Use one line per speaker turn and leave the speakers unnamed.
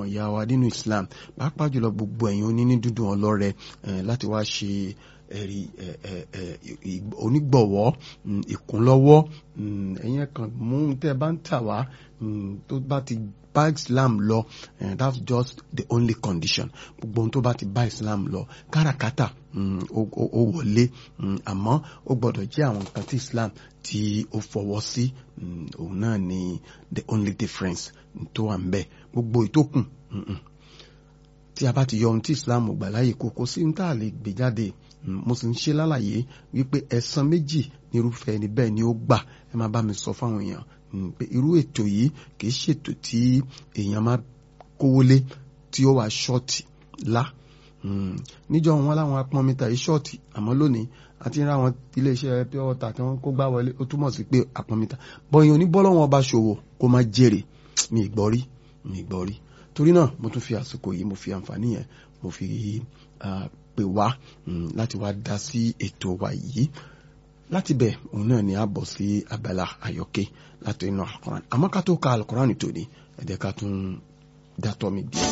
ọmọ ìyá wa nínú Islam pàápàá jùlọ gbogbo ẹ̀yin oníní dúdùn ọlọ́rẹ láti wá ṣe ẹ̀rí onígbọ̀wọ́ ìkúnlọ́wọ́ ẹ̀yin kan mú tẹ́ bá ń tà wá tó bá ti bá Islam lọ that's just the only condition gbogbo ohun tó bá ti bá Islam lọ káràkátà ó wọlé àmọ́ ó gbọ́dọ̀ jẹ́ àwọn nǹkan tí Islam tí ó fọwọ́ sí òun náà ni the only difference tó wà ń bẹ gbogbo ìtókùn tí a bá ti yọ ohun tí Islam gbà láyè kó kó sí ní tá a lè gbé jáde mo sì ń ṣe lálàyé wípé ẹ̀san méjì nírúfẹ́ ẹni bẹ́ẹ̀ ni ó gbà ẹ máa bá mi sọ fáwọn èèyàn pé irú ètò yìí kì í ṣètò tí èèyàn máa kówó lé tí ó wà ṣọ́ọ̀tì lá níjọ wọn láwọn apọnmita yìí ṣọ́ọ̀tì àmọ́ lónìí àti ń ra àwọn iléeṣẹ́ pure water tí wọ́n kó gbá wọlé ó túmọ̀ sí pé apọnmita bọ́yìn oníbọ́lọ́wọ́n ọba ṣòwò kó má jèrè mi gbọ́ rí mi gbọ́ rí torí náà mo tún fi àsìkò yìí mo fi àǹfààní yẹn mo fi pè wá láti wá dá sí ètò wa yìí láti bẹ̀ òun náà ni a bọ̀ sí abala àyọkẹ́ láti inú alukoran àmọ́ ká tó ka alukoran tòní ẹ jẹ́ ká tún dátọ́ mi díẹ̀.